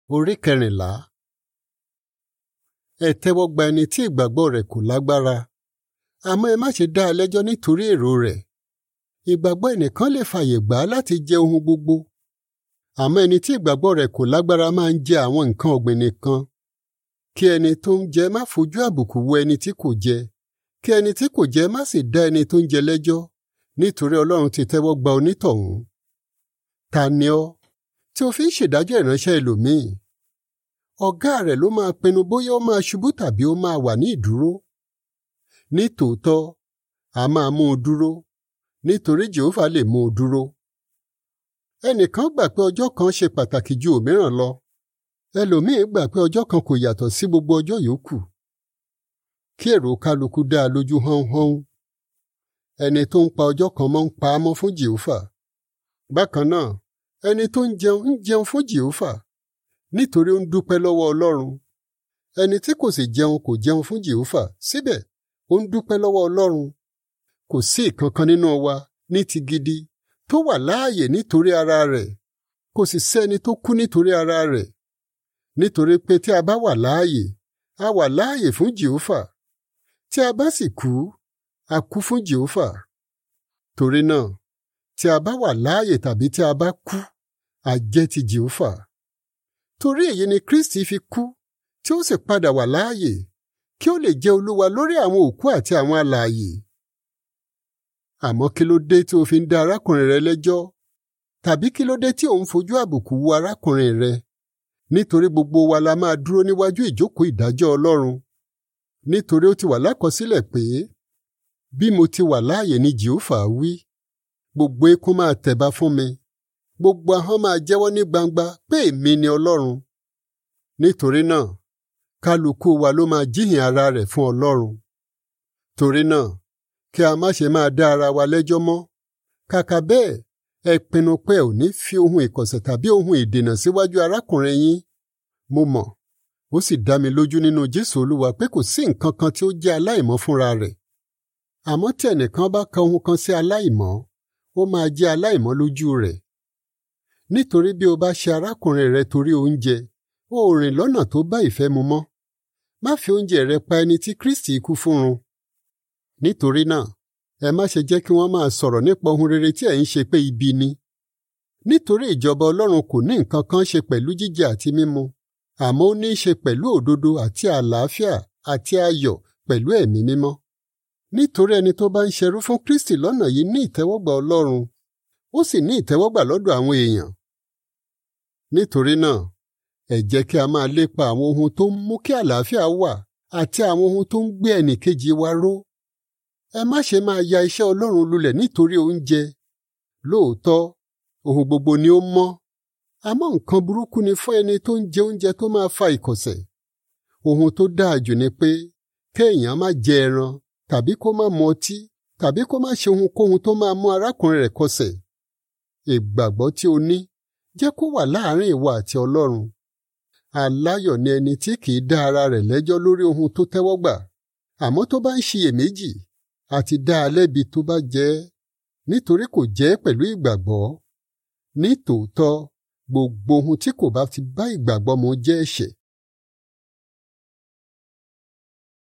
Orí kẹrìnlá. Ẹ tẹ́wọ́ gba ẹni tí ìgbàgbọ́ rẹ̀ kò lágbára, àmọ́ ẹ má ṣe dá a lẹ́jọ́ nítorí èrò rẹ̀. Ìgbàgbọ́ ẹnìkan lè fàyè gbà á láti jẹ ohun gbogbo, àmọ́ ẹni tí ìgbàgbọ́ rẹ̀ kò lágbára máa ń jẹ àwọn nǹkan ọ̀gbìn nìkan. Kí ẹni tó ń jẹ má fojú àbùkù wo ẹni tí kò jẹ, kí ẹni tí kò jẹ má sì dá ẹni tó ń jẹ lẹ́jọ́, nítorí Ọlọ́run ti tẹ́wọ́ gba onítọ̀hún. Ta ni ọ́ tí o fi ń ṣèdájọ́ ìránṣẹ́ ẹlòmíì? Ọ̀gá rẹ̀ ló máa pinnu bóyá ó máa ṣubú tàbí ó máa wà ní ìdúró. Ní tòótọ́, a máa mú un dúró, nítorí Jèhófà lè mú un dúró. Ẹnìkan gbà pé ọjọ́ kan ṣe pàtàkì ju òmíràn lọ. Ẹlòmíì gbà pé ọjọ́ kan kò yàtọ̀ sí gbogbo ọjọ́ yòókù. Kí èrò kálukú dá a lójú hánhán. Ẹni tó ń pa ọjọ́ kan mọ́ ń pa á mọ́ fún Jèhófà. Bákan náà, ẹni tó ń jẹun ń jẹun fún Jèhófà nítorí ó ń dúpẹ́ lọ́wọ́ Ọlọ́run. Ẹni tí kò sì jẹun kò jẹun fún Jèhófà síbẹ̀ ó ń dúpẹ́ lọ́wọ́ Ọlọ́run. Kò sí ìkankan nínú wa ní ti gidi tó wà láàyè nítorí ara rẹ̀ kò sì sẹ́ni tó kú nítorí ara rẹ̀. Nítorí pé tí a bá wà láàyè, a wà láàyè fún Jèhófà. Tí a bá sì kú, a kú fún Jèhófà. Torí náà, tí a bá wà láàyè tàbí tí a bá kú, a jẹ́ ti Jèhófà. Torí èyí ni Kristi fi kú, tí ó sì padà wà láàyè, kí ó lè jẹ́ Olúwa lórí àwọn òkú àti àwọn alààyè. Àmọ́ kí ló dé tí o fi ń dá arákùnrin rẹ lẹ́jọ́? Tàbí kí ló dé tí ò ń fojú àbùkù wo arákùnrin rẹ? Nítorí gbogbo wa la máa dúró níwájú ìjókòó ìdájọ́ Ọlọ́run. Nítorí ó ti wà lákọsílẹ̀ pé, bí mo ti wà láàyè ni Jèhófà wí, gbogbo eékún máa tẹ̀ba fún mi, gbogbo ahọ́n máa jẹ́wọ́ ní gbangba pé èmi ni Ọlọ́run. Nítorí náà, kálukú wa ló máa jíhìn ara rẹ̀ fún Ọlọ́run. Torí náà, kí a má ṣe máa dá ara wa lẹ́jọ́ mọ́. Kàkà bẹ́ẹ̀, ẹ pinnu pé ò ní fi ohun ìkọ̀sẹ̀ tàbí ohun ìdènà síwájú arákùnrin yín. Mo mọ̀, ó sì dá mi lójú nínú Jésù Olúwa pé kò sí nǹkan kan tí ó jẹ́ aláìmọ́ fúnra rẹ̀. Àmọ́ tí ẹnìkan bá ka ohun kan sí aláìmọ́, ó máa jẹ́ aláìmọ́ lójú rẹ̀. Nítorí bí o bá ṣe arákùnrin rẹ torí oúnjẹ, o ò rìn lọ́nà tó bá ìfẹ́ mu mọ́. Má fi oúnjẹ rẹ pa ẹni tí Kristi kú fún run. Nítorí náà, ẹ má ṣe jẹ́ kí wọ́n máa sọ̀rọ̀ nípa ohun rere tí ẹ̀ ń ṣe pé ibi ni. Nítorí ìjọba Ọlọ́run kò ní nǹkan kan ṣe pẹ̀lú jíjẹ àti mímu, àmọ́ ó ní í ṣe pẹ̀lú òdodo àti àlàáfíà àti ayọ̀ pẹ̀lú ẹ̀mí mímọ́. Nítorí ẹni tó bá ń ṣerú fún Kristi lọ́nà yìí ní ìtẹ́wọ́gbà Ọlọ́run, ó sì ní ìtẹ́wọ́gbà lọ́dọ̀ àwọn èèyàn. Nítorí náà, ẹ jẹ́ kí a máa lépa àwọn ohun tó ń mú kí àlàáfíà wà àti àwọn ohun tó ń gbé ẹnìkejì wa ró. Ẹ má ṣe máa ya iṣẹ́ Ọlọ́run lulẹ̀ nítorí oúnjẹ. Lóòótọ́, ohun gbogbo ni ó mọ́. Àmọ́ nǹkan burúkú ni fún ẹni tó ń jẹ oúnjẹ tó máa fa ìkọ̀sẹ̀. Ohun tó dáa jù ni pé kéèyàn má jẹ ẹran tàbí kó má mu ọtí tàbí kó má ṣe ohunkóhun tó máa mú arákùnrin rẹ̀ kọsẹ̀. Ìgbàgbọ́ tí o ní jẹ́ kó wà láàárín ìwọ àti Ọlọ́run. Aláyọ̀ ni ẹni tí kìí dá ara rẹ̀ lẹ́jọ́ lórí ohun tó tẹ́wọ́gbà. Àmọ́ tó bá ń ṣiyèméjì, àti dá a lẹ́bi tó bá jẹ́ ẹ́, nítorí kò jẹ́ pẹ̀lú ìgbàgbọ́. Ní tòótọ́, gbogbo ohun tí kò bá ti bá ìgbàgbọ́ mu jẹ́ ẹ̀ṣẹ̀.